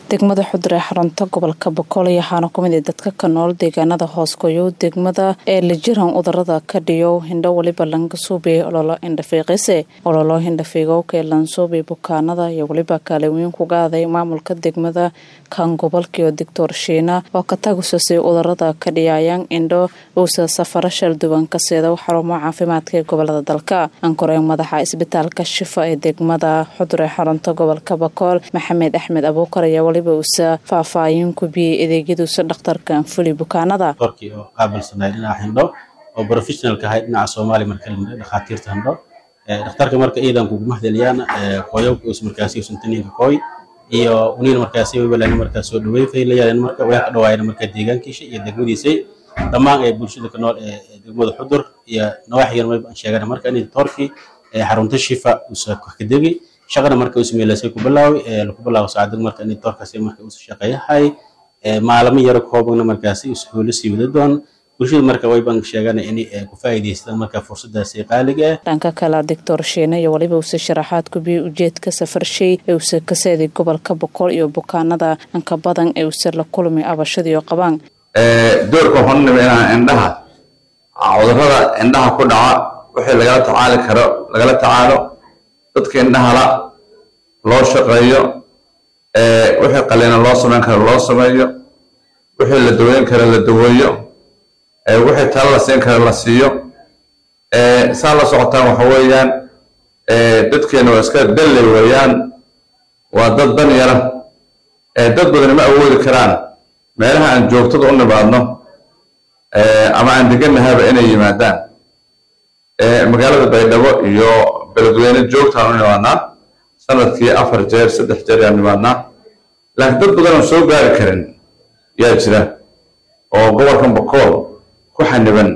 degmada xudur ee xarunta gobolka boqol waxaana kumid a dadka ka nool deegaanada hoosgoyo degmada ee lajiran udurada ka dhiyo hindho weliba lankasuube ololo indhafiiqise ololo hindhafiigowka ee lansuube bukaanada iyo weliba kaaliweyn kuga aday maamulka degmada kan gobolkaiyo doctor shiina oo ka tagusasay udurada ka dhiyayaan indho uusa safaro shalduwan ka seeda xarumo caafimaadka ee gobolada dalka ankoreen madaxa isbitaalka shifa ee degmada xudur ee xarunta gobolka boqol maxamed axmed abuukar ayaa waliba uusa faahfaahin ku biyey adeegyaduusa dhakhtarka anfuli bukaanada korkii oo qaabilsanay dhinaca hindho oo professionalka ahay dhinaca soomaaliya marka la dhakhaatiirta hindho dhakhtarka marka iidan kuguma hadaliyaan qoyowka us markaasi usantaninka kooy iyo uniin markaasi waybalana markaa soo dhaweyn faylayaan marka way ka dhawaayeen marka deegaankiisa iyo degmadiisay dhammaan ee bulshada ka nool ee degmada xudur iyo nawaaxigan wayba aan sheegana marka inay toorkii xarunta shifa usa kadegi shaqana marka usmeelasay ku bilaaway lagu bilaabo saacadda marka inay toorkaasi marka usa shaqeeyahay maalamo yaro koobana markaasi usahoola sii wada doon bulshada marka wayban sheegana inay ku faa'iidaystaan marka fursadaasi qaaliga ah dhanka kale doctor shiine iyo waliba uuse sharaxaad ku biyey ujeedka safarshay ee uuse ka seeday gobolka boqol iyo bukaanada anka badan ee uuse la kulmay abashadiio qabaan doorka hornima inaan indhaha cudurada indhaha ku dhaca wixii lagala tacaali karo lagala tacaalo dadka indhahala loo shaqeeyo wixii qaliina loo samayn karo loo sameeyo wixii la daweyn karo la daweeyo wixii talo la siin karo la siiyo saa la socotaan waxa weeyaan dadkeena waa iska dalley weeyaan waa dad dan yara dad badani ma awoodi karaan meelaha aan joogtada u nimaadno ama aan deganahaba inay yimaadaan magaalada baydhabo iyo beledweyne joogtaan u nimaadnaa sanadkii afar jeer saddex jeer yaan nimaadnaa laakiin dad badan oo soo gaari karin yaa jira oo gobolkan bokool ku xaniban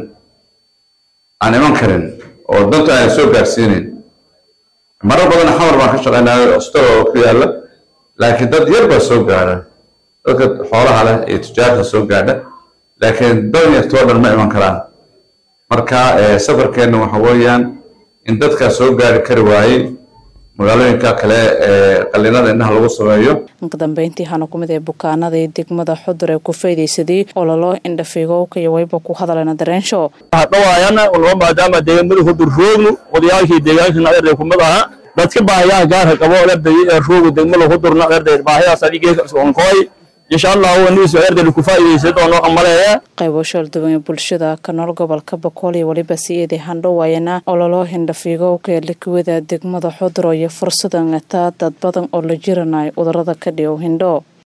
aan iman karin oo danta aan soo gaarsiinin marar badan xamar baan ka shaqaynayo store oo ku yaalla laakiin dad yar baa soo gaara dadka xoolaha leh iyo tujaarta soo gaadha laakiin dan yartoo dhan ma iman karaan marka safarkeenna waxa weeyaan in dadkaa soo gaari kari waayey magaalooyinka kale ee qalinada indhaha lagu sameeyo ka dambeyntii hana kumid ee bukaanadii degmada xudur ee ku faydaysaday ololo indhafiigowka iyo wayba ku hadalena dareensho dhawaayana unaba maadaama deegaamada xudur roognu odayaalkii deegaanka adeerday kumid aha dadka baahiyaha gaarka qabo adeerday ee roogu degmada xudurna adeerday baahiyahaas adigee onkooy insha allah waniis adeerday ku faa'iidaysan doono amaleeya qaybo shalduwan ee bulshada ka nool gobolka boqol iyo weliba sii eeday handhowaayana ololo hindhafiigowka ee likiwada degmada xuduro iyo fursadan ataa dad badan oo la jiranayo udurada ka dhigow hindho